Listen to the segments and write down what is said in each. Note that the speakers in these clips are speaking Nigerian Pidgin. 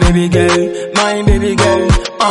baby girl, my baby girl.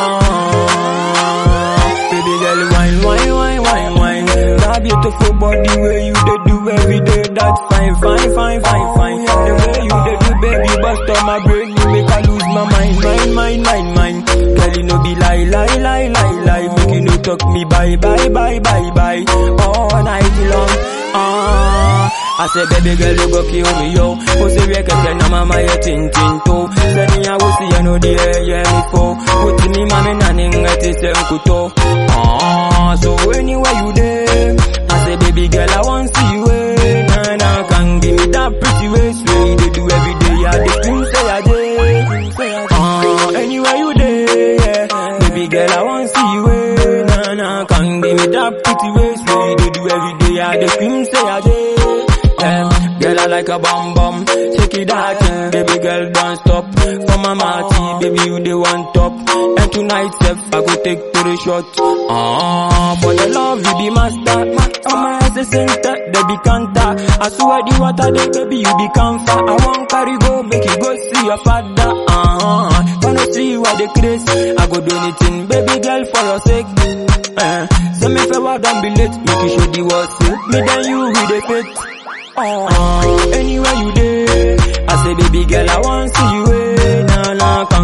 Ah, baby girl, wine, wine, wine, wine, wine. That beautiful body where you dey do every day, that's fine, fine, fine, fine, fine. The way you dey do, baby, bust on my brain, you make I lose my mind, mind, mind, mind, mind. Girl, you know be lie, lie, lie, lie, lie. Make you no talk me bye, bye, bye, bye, bye. All night long. Ah, I say baby girl you go kill me yo. Pussy we keke na mama ye tin tin to. Say me I will see you know the air yeah me for. Put me mama na ninga ti se nkuto. Ah, so anywhere you there, I say baby girl I want see you. eh. Nah nah, can give me that pretty waist way they do every day. I dey scream say I dey. Ah, anywhere you there, yeah. Baby girl I want see you. eh. Nah nah, can give me that pretty waist way they do every day. I dey scream say I dey. Yeah. Girl, I like a bum bum. Shake it that thing, baby girl, don't stop. For my marty, baby, you the one top. And tonight, Seth, I go take to the shot. Ah, for the love, you be master. Oh, my assistant, they be canter. I swear the water, they baby, you be comfort. I want carry go, make you go see your father. Ah, wanna see you at the craze. I go do anything, baby girl, for your sake. Eh, send me favor, don't be late. Make you show the world, say, me then you with the fit. Oh, anywhere you there, I say baby girl I want see you. Eh, nah nah,